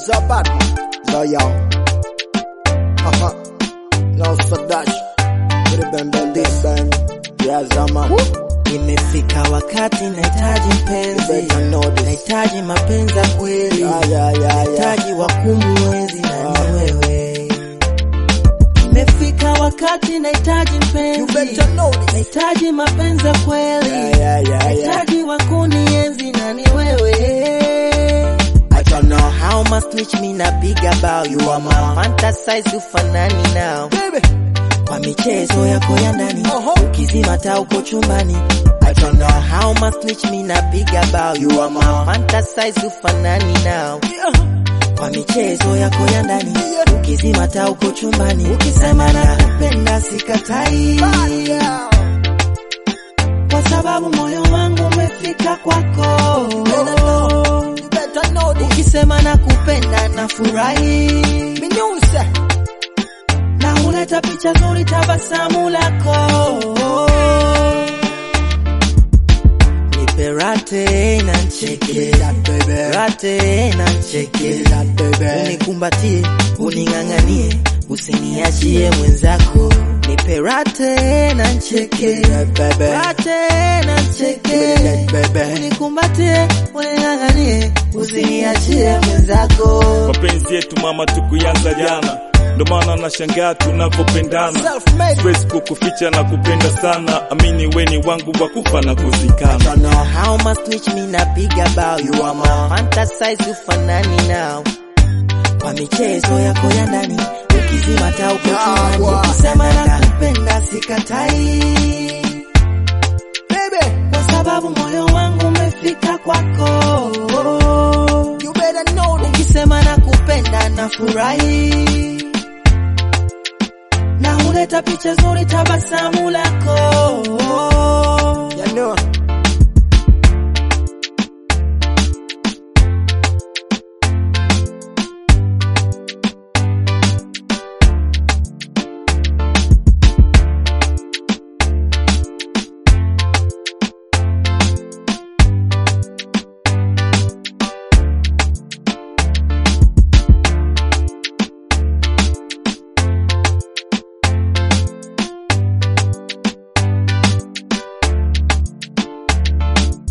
so bad, so young. Haha, no sadash. With bang bang this bang, yeah zama. Imefika wakati nahitaji You mpenzi, better know this. nahitaji mapenzi ya kweli, Yeah yeah yeah yeah. nahitaji wa kumwenzi na ni wewe. Imefika wakati nahitaji You mpenzi, better know this. nahitaji mapenzi ya kweli, Yeah yeah yeah yeah. nahitaji wa kunienzi na ni wewe. I don't know how, How much reach me na big about you are my fantasize ufanani now baby. kwa michezo yako ya ndani Oho. ukizima taa uko chumbani I don't know how. How much reach me na big about you are my fantasize ufanani now Yeah. kwa michezo yako ya ndani Yeah. ukizima taa uko chumbani ukisema nakupenda sikatai Bad girl. kwa sababu moyo wangu umefika kwako better know. You better know this. ukisema nakupenda nafurahi Me knew say. na huleta picha nzuri tabasamu lako nipe rate na ncheke That baby. rate na ncheke That baby. unikumbatie uning'ang'anie usiniachie mwenzako nipe rate na ncheke That baby. rate na ncheke That baby. unikumbatie uning'ang'anie usiniachie mwenzako mapenzi yetu mama tukuyanza jana ndo maana nashangaa tunavyopendana Self-made. siwezi kukuficha na kupenda sana amini weni wangu wa kufa na kuzikana Don't know how. How much reach me na big about you are my fantasize ufanani now kwa michezo yako ya ndani ukizima taa uko chumbani Sawa. ukisema nakupenda sikatai Baby, kwa sababu moyo wangu umefika kwako you better know this. ukisema nakupenda nafurahi na huleta picha nzuri tabasamu lako